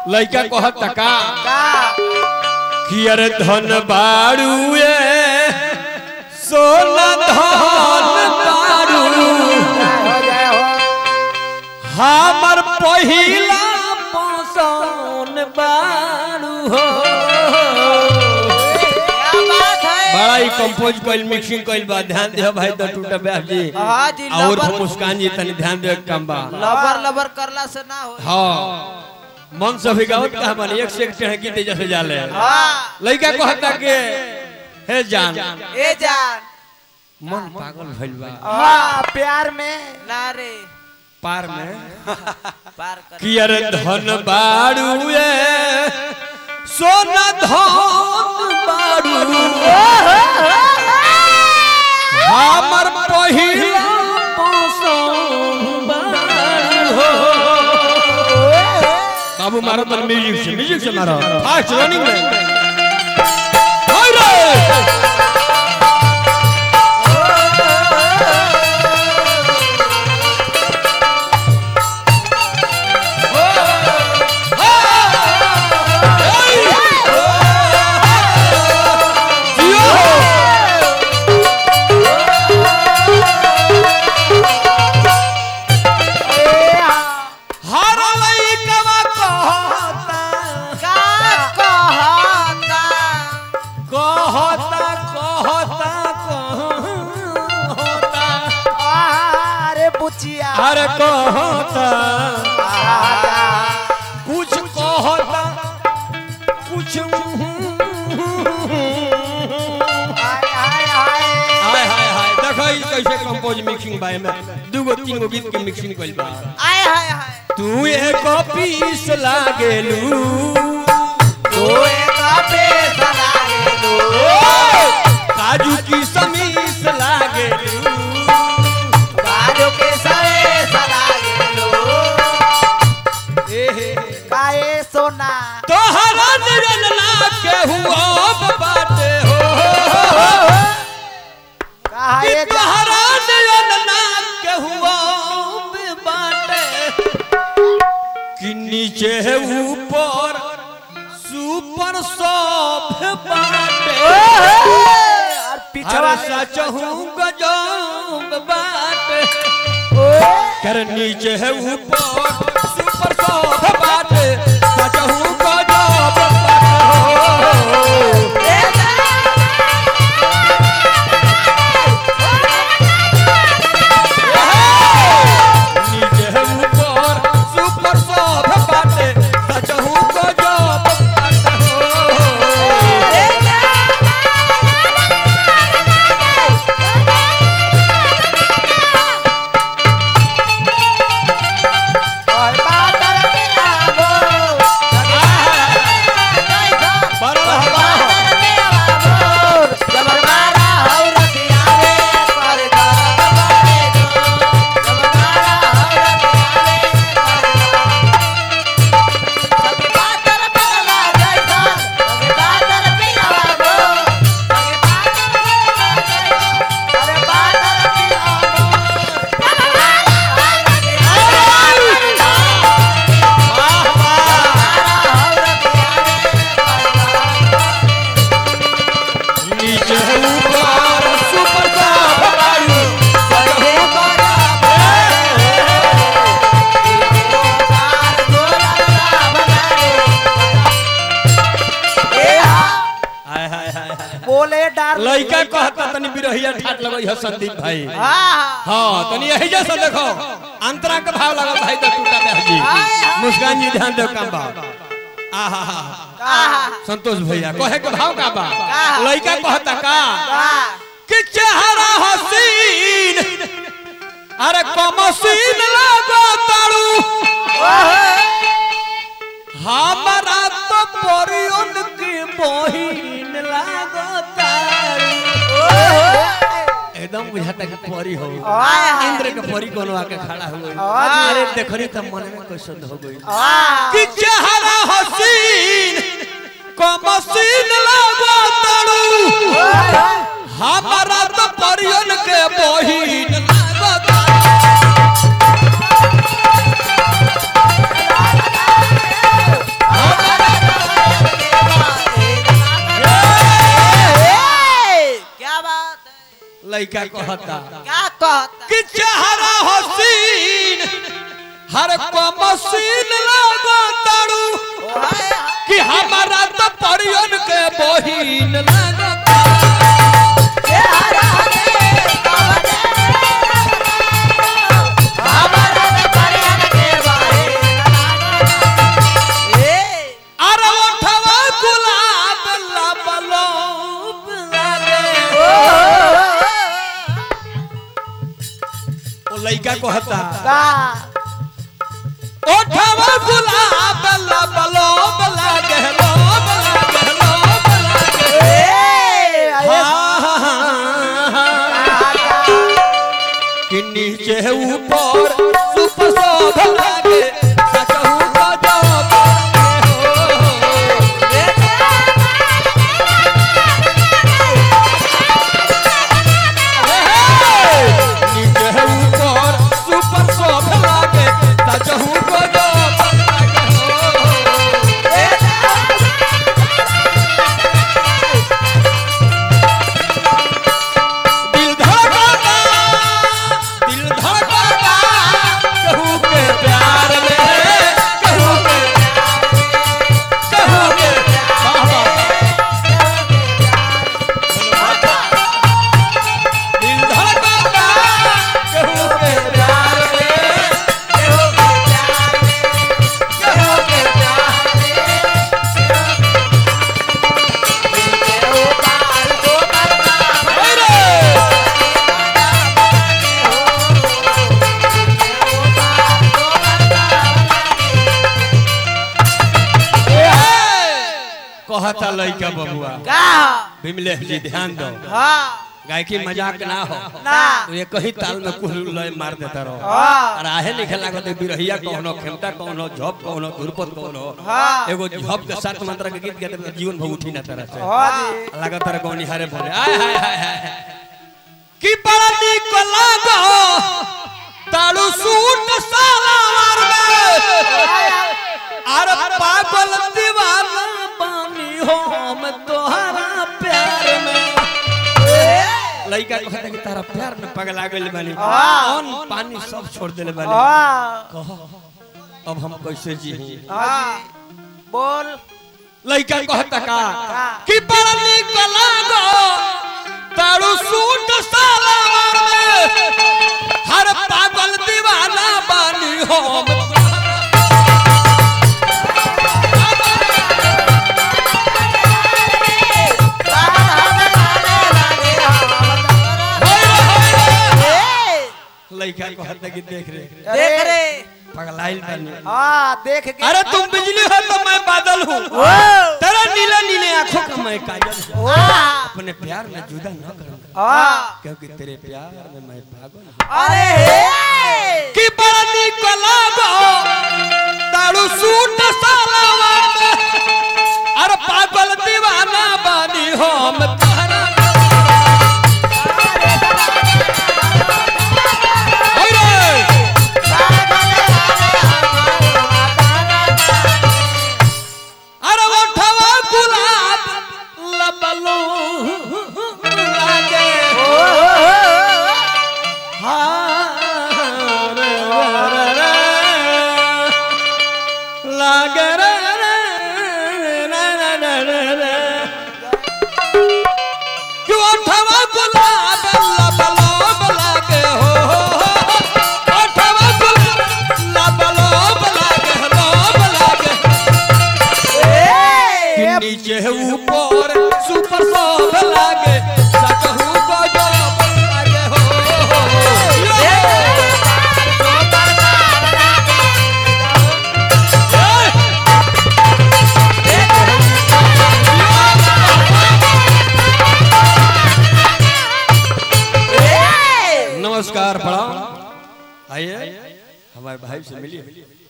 लइका कहत का का कि अरे धन बाड़ू ए सोना धन बाड़ू हो जाए हो हमर पहिला पसंद बाड़ू हो क्या बात है बड़ा ही कंपोज कइल मिक्सिंग कइल बा ध्यान दे भाई तो टूटा ब्याह जी हाँ जी और लबर मुस्कान जी तनी ध्यान दे काम बा लबर लबर करला से ना हो हाँ मन से भी गावत का मन एक से एक चढ़ गीते जैसे जाले हाँ लइका कहता के हे जान ए जान मन पागल भइल बा हाँ प्यार में ना रे पार में पार कर कि अरे धन बाड़ू ए सोना धन बाड़ू हमर पहिला पसंद बाड़ू हो बाबू मारो तो म्यूजिक से म्यूजिक से मारो फास्ट रनिंग में हाय रे हर लइकवा कहता का कहता कहता कहता कहता अरे बुचिया अरे कहता आजा। कुछ कहता कुछ हाय हाय हाय हाय हाय हाय देखो ई कैसे कंपोज मिक्सिंग बाय में दूगो तीन गो गीत के मिक्सिंग कइल बा आय हाय हाय तू एक पीस लागेलू तू एक पैसा लागे दो काजू की समीस लागेलू बाजू के सरे सलागे लो काए सोना तोहरा निरन ना केहू अब बाटे हो कि काहे तोहरा निरन ना केहू अब बाटे कि नीचे है ऊपर सुपर सॉफ्ट बाटे और पिछवा हर सच हूँ गजब बाटे कर नीचे है ऊपर सुपर सॉफ्ट बाटे सच हूँ गजब बाटे हो नीचे है ऊपर सुपर सॉफ्ट बाटे सच हूँ गजब बाटे हो और बादल के आगो बड़ा हवा बादल के आगो जब मारा हो रतिया रे पर दर्द बड़े दो जब मारा हो रतिया रे पर दर्द बादल पे लगा जैसा बादल पे आगो बादल पे अरे बादल पे आगो नीचे है ऊपर सुपर सॉफ्ट बाटे सच हूँ गजब हाय हाय हाय हाय बोले डार लइका कहता तनी बिरहिया ठाट लगई ह संदीप भाई हाँ हाँ तनी यही जैसा देखो अंतरा के भाव लगा भाई तो टूटा पे जी मुस्कान जी ध्यान दो काम बा आहा हा आहा संतोष भैया कहे के भाव का बा का? लइका कहता का आहा कि चेहरा हसीन अरे कमसीन लागो तारू हमारा तो परियन की बहिन लागो तारू एकदम बुझाता कि परी हो आहा। इंद्र के परी कोनो आके खड़ा हो गई आहा। अरे देखरी त मन में कैसन हो गई आहा कि चेहरा हसीन कमसीन लागो तारू हमारा तो परियन के बहिन लागो तारू लड़का कहता क्या कहता कि चेहरा हसीन हर को मसीन लगो तारू हाय हाय कि हमारा तो परियन के बहिन लगता ये हरा रे कवने हमारा ने परियन के बारे ए अरे ओठवा गुलाब लबलोब लागे ओ लड़का कहता का ओठवा गुलाब लबलोब लागे लोब लागे लोब लागे ए हाँ, हाँ, हाँ, हाँ। कि नीचे ऊपर सुप शोभ लागे सकहु गजब नीचे ऊपर सुप शोभ लागे सकहु गजब दिल धड़कता दिल धड़कता कहू के प्यार में कहू के कहू के बाबा दिल धड़कता कहू के प्यार में कहू के प्यार में अरे कहता लइका बबुआ का बिमलेश जी ध्यान दो हाँ गायकी मजाक ना हो ना तो ये कही ताल में कुल लय मार देता रहो हाँ। और आहे लिखे लागत बिरहिया कौनो खेमता कौनो झप कौनो धुरपत कौनो हाँ। एगो झप के सात मंत्र के गीत गाते जीवन भर उठी ना तरह से हाँ जी लागत तरह कौन हारे बोले आय हाय हाय हाय की बड़ा निक लागो ताड़ू सूट सालावार में अरे पागल दीवाना बानी हो हम तोहरा प्यार में लइका कहता कि तारा प्यार में पगला गइल बानी हाँ। अन्न पानी सब छोड़ देले बानी हाँ कह अब हम कैसे जी हाँ बोल लइका कहता का का? कि बड़ा निक लागो तारू सूट सालावार में हर पागल दीवाना बानी हो हम लइका कहता कि देख रे देख रे पगलाइल बानी हाँ देख के अरे तुम बिजली हो तो मैं बादल हूँ ओ तेरा नीले नीले आंखों का मैं काजल हूँ हाँ अपने प्यार में जुदा न करूंगा हाँ क्योंकि तेरे प्यार में मैं पागल हूँ अरे हे कि बड़ा निक लागो तारू सूट सालावार में अरे पागल दीवाना बानी हो हम तोहरा अरे अरे ओठवा गुलाब लबलो लागे हाँ रे रे रे लागे रे रे रे रे रे रे कि ओठवा गुलाब लबलो लागे हो ओठवा गुलाब लबलो लागे लब लागे कि नीचे ऊपर सुपर सब लागे सकहु गजब लागे हो नमस्कार प्रणाम आइए हमारे भाई से मिलिए